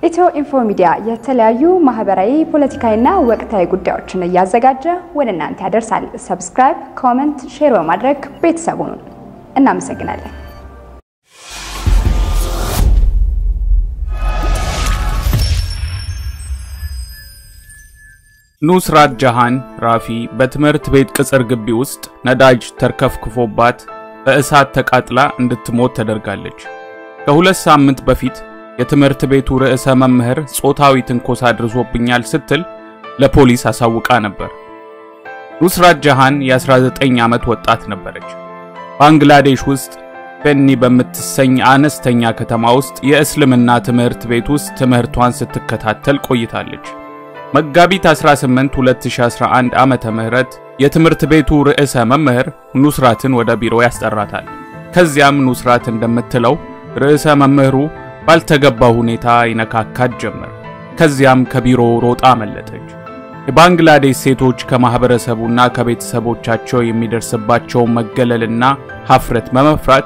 ኢትዮ ኢንፎ ሚዲያ የተለያዩ ማህበራዊ፣ ፖለቲካዊና ወቅታዊ ጉዳዮችን እያዘጋጀ ወደ እናንተ ያደርሳል። ሰብስክራይብ፣ ኮመንት፣ ሼር በማድረግ ቤተሰቡን እናመሰግናለን። ኑስራት ጃሃን ራፊ በትምህርት ቤት ቅጽር ግቢ ውስጥ ነዳጅ ተርከፍክፎባት በእሳት ተቃጥላ እንድትሞት ተደርጋለች። ከሁለት ሳምንት በፊት የትምህርት ቤቱ ርዕሰ መምህር ጾታዊ ትንኮሳ አድርሶብኛል ስትል ለፖሊስ አሳውቃ ነበር። ኑስራት ጃሃን የ19 ዓመት ወጣት ነበረች። ባንግላዴሽ ውስጥ ቤኒ በምትሰኝ አነስተኛ ከተማ ውስጥ የእስልምና ትምህርት ቤት ውስጥ ትምህርቷን ስትከታተል ቆይታለች። መጋቢት 18 2011 ዓመተ ምህረት የትምህርት ቤቱ ርዕሰ መምህር ኑስራትን ወደ ቢሮ ያስጠራታል። ከዚያም ኑስራት እንደምትለው ርዕሰ መምህሩ ባልተገባ ሁኔታ ይነካካት ጀመር። ከዚያም ከቢሮ ሮጣ አመለጠች። የባንግላዴሽ ሴቶች ከማህበረሰቡና ከቤተሰቦቻቸው የሚደርስባቸውን መገለልና ሀፍረት በመፍራት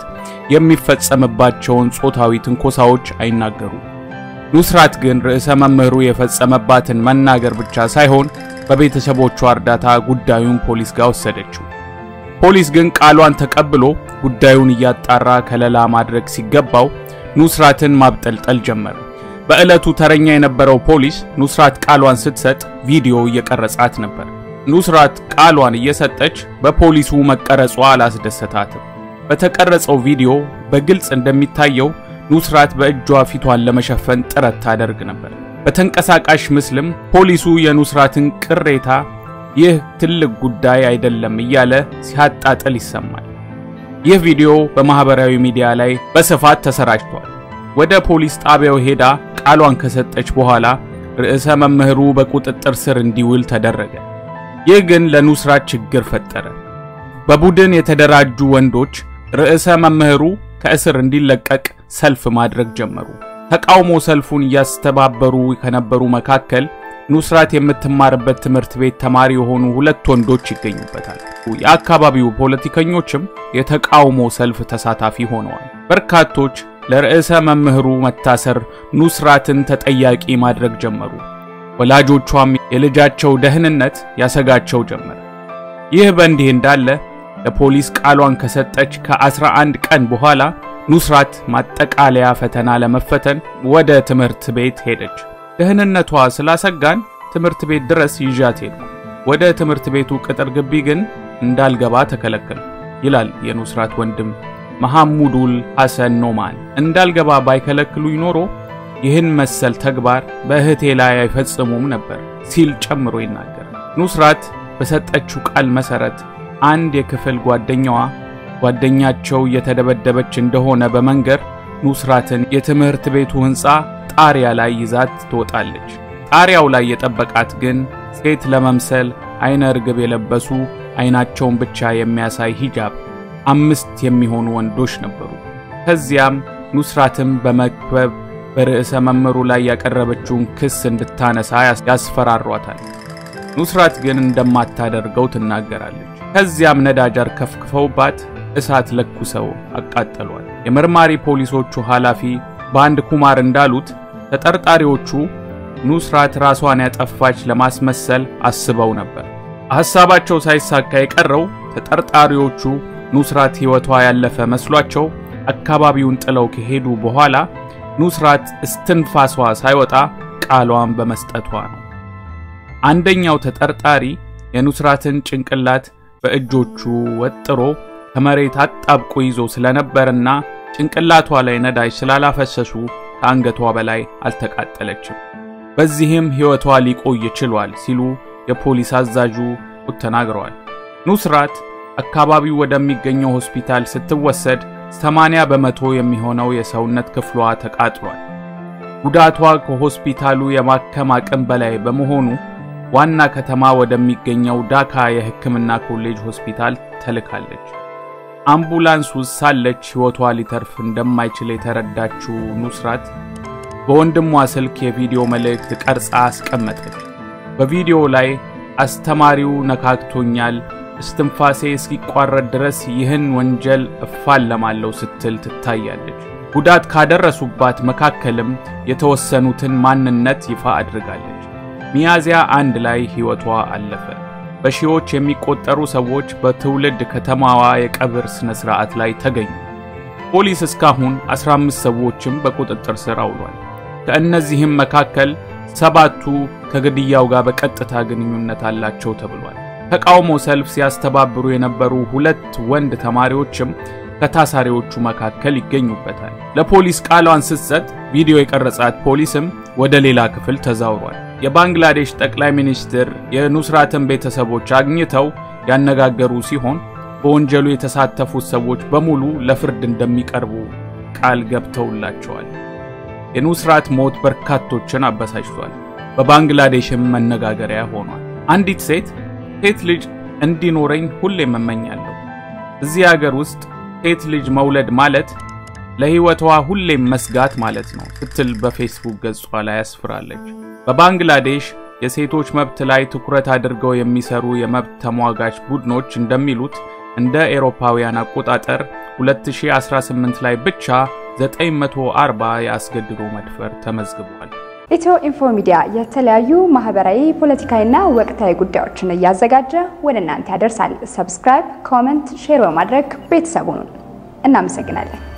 የሚፈጸምባቸውን ጾታዊ ትንኮሳዎች አይናገሩም። ኑስራት ግን ርዕሰ መምህሩ የፈጸመባትን መናገር ብቻ ሳይሆን በቤተሰቦቿ እርዳታ ጉዳዩን ፖሊስ ጋር ወሰደችው። ፖሊስ ግን ቃሏን ተቀብሎ ጉዳዩን እያጣራ ከለላ ማድረግ ሲገባው ኑስራትን ማብጠልጠል ጀመረ። በዕለቱ ተረኛ የነበረው ፖሊስ ኑስራት ቃሏን ስትሰጥ ቪዲዮ እየቀረጻት ነበር። ኑስራት ቃሏን እየሰጠች በፖሊሱ መቀረጿ አላስደሰታትም። በተቀረጸው ቪዲዮ በግልጽ እንደሚታየው ኑስራት በእጇ ፊቷን ለመሸፈን ጥረት ታደርግ ነበር። በተንቀሳቃሽ ምስልም ፖሊሱ የኑስራትን ቅሬታ ይህ ትልቅ ጉዳይ አይደለም እያለ ሲያጣጥል ይሰማል። ይህ ቪዲዮ በማህበራዊ ሚዲያ ላይ በስፋት ተሰራጭቷል። ወደ ፖሊስ ጣቢያው ሄዳ ቃሏን ከሰጠች በኋላ ርዕሰ መምህሩ በቁጥጥር ስር እንዲውል ተደረገ። ይህ ግን ለኑስራት ችግር ፈጠረ። በቡድን የተደራጁ ወንዶች ርዕሰ መምህሩ ከእስር እንዲለቀቅ ሰልፍ ማድረግ ጀመሩ። ተቃውሞ ሰልፉን እያስተባበሩ ከነበሩ መካከል ኑስራት የምትማርበት ትምህርት ቤት ተማሪ የሆኑ ሁለት ወንዶች ይገኙበታል። የአካባቢው ፖለቲከኞችም የተቃውሞ ሰልፍ ተሳታፊ ሆነዋል። በርካቶች ለርዕሰ መምህሩ መታሰር ኑስራትን ተጠያቂ ማድረግ ጀመሩ። ወላጆቿም የልጃቸው ደህንነት ያሰጋቸው ጀመር። ይህ በእንዲህ እንዳለ ለፖሊስ ቃሏን ከሰጠች ከ11 ቀን በኋላ ኑስራት ማጠቃለያ ፈተና ለመፈተን ወደ ትምህርት ቤት ሄደች። ደህንነቷ ስላሰጋን ትምህርት ቤት ድረስ ይዣት ሄድኩ። ወደ ትምህርት ቤቱ ቅጥር ግቢ ግን እንዳልገባ ተከለከል ይላል የኑስራት ወንድም መሐሙዱል ሐሰን ኖማን። እንዳልገባ ባይከለክሉኝ ኖሮ ይህን መሰል ተግባር በእህቴ ላይ አይፈጽሙም ነበር ሲል ጨምሮ ይናገራል። ኑስራት በሰጠችው ቃል መሰረት አንድ የክፍል ጓደኛዋ ጓደኛቸው እየተደበደበች እንደሆነ በመንገር ኑስራትን የትምህርት ቤቱ ሕንፃ ጣሪያ ላይ ይዛት ትወጣለች። ጣሪያው ላይ የጠበቃት ግን ሴት ለመምሰል አይነ ርግብ የለበሱ አይናቸውን ብቻ የሚያሳይ ሂጃብ አምስት የሚሆኑ ወንዶች ነበሩ። ከዚያም ኑስራትም በመክበብ በርዕሰ መምህሩ ላይ ያቀረበችውን ክስ እንድታነሳ ያስፈራሯታል። ኑስራት ግን እንደማታደርገው ትናገራለች። ከዚያም ነዳጅ አርከፍክፈውባት እሳት ለኩሰው አቃጠሏል። የመርማሪ ፖሊሶቹ ኃላፊ በአንድ ኩማር እንዳሉት ተጠርጣሪዎቹ ኑስራት ራሷን ያጠፋች ለማስመሰል አስበው ነበር። ሐሳባቸው ሳይሳካ የቀረው ተጠርጣሪዎቹ ኑስራት ሕይወቷ ያለፈ መስሏቸው አካባቢውን ጥለው ከሄዱ በኋላ ኑስራት እስትንፋሷ ሳይወጣ ቃሏን በመስጠቷ ነው። አንደኛው ተጠርጣሪ የኑስራትን ጭንቅላት በእጆቹ ወጥሮ ከመሬት አጣብቆ ይዞ ስለነበርና ጭንቅላቷ ላይ ነዳጅ ስላላፈሰሱ ከአንገቷ በላይ አልተቃጠለችም። በዚህም ሕይወቷ ሊቆይ ችሏል ሲሉ የፖሊስ አዛዡ ተናግረዋል። ኑስራት አካባቢው ወደሚገኘው ሆስፒታል ስትወሰድ 80 በመቶ የሚሆነው የሰውነት ክፍሏ ተቃጥሏል። ጉዳቷ ከሆስፒታሉ የማከም አቅም በላይ በመሆኑ ዋና ከተማ ወደሚገኘው ዳካ የሕክምና ኮሌጅ ሆስፒታል ተልካለች። አምቡላንስ ውስጥ ሳለች ሕይወቷ ሊተርፍ እንደማይችል የተረዳችው ኑስራት በወንድሟ ስልክ የቪዲዮ መልእክት ቀርጻ አስቀመጠች። በቪዲዮ ላይ አስተማሪው ነካክቶኛል፣ እስትንፋሴ እስኪቋረጥ ድረስ ይህን ወንጀል እፋለማለሁ ስትል ትታያለች። ጉዳት ካደረሱባት መካከልም የተወሰኑትን ማንነት ይፋ አድርጋለች። ሚያዝያ አንድ ላይ ሕይወቷ አለፈ። በሺዎች የሚቆጠሩ ሰዎች በትውልድ ከተማዋ የቀብር ሥነ ሥርዓት ላይ ተገኙ። ፖሊስ እስካሁን 15 ሰዎችም በቁጥጥር ስር አውሏል። ከእነዚህም መካከል ሰባቱ ከግድያው ጋር በቀጥታ ግንኙነት አላቸው ተብሏል። ተቃውሞ ሰልፍ ሲያስተባብሩ የነበሩ ሁለት ወንድ ተማሪዎችም ከታሳሪዎቹ መካከል ይገኙበታል። ለፖሊስ ቃሏን ስትሰጥ ቪዲዮ የቀረጻት ፖሊስም ወደ ሌላ ክፍል ተዛውሯል። የባንግላዴሽ ጠቅላይ ሚኒስትር የኑስራትን ቤተሰቦች አግኝተው ያነጋገሩ ሲሆን በወንጀሉ የተሳተፉት ሰዎች በሙሉ ለፍርድ እንደሚቀርቡ ቃል ገብተውላቸዋል። የኑስራት ሞት በርካቶችን አበሳጭቷል። በባንግላዴሽም መነጋገሪያ ሆኗል። አንዲት ሴት ሴት ልጅ እንዲኖረኝ ሁሌም እመኛለሁ። እዚህ ሀገር ውስጥ ሴት ልጅ መውለድ ማለት ለሕይወቷ ሁሌም መስጋት ማለት ነው ስትል በፌስቡክ ገጿ ላይ አስፍራለች። በባንግላዴሽ የሴቶች መብት ላይ ትኩረት አድርገው የሚሰሩ የመብት ተሟጋች ቡድኖች እንደሚሉት እንደ ኤሮፓውያን አቆጣጠር 2018 ላይ ብቻ 940 የአስገድዶ መድፈር ተመዝግቧል። ኢትዮ ኢንፎ ሚዲያ የተለያዩ ማህበራዊ፣ ፖለቲካዊና ወቅታዊ ጉዳዮችን እያዘጋጀ ወደ እናንተ ያደርሳል። ሰብስክራይብ፣ ኮመንት፣ ሼር በማድረግ ቤተሰቡን እናመሰግናለን።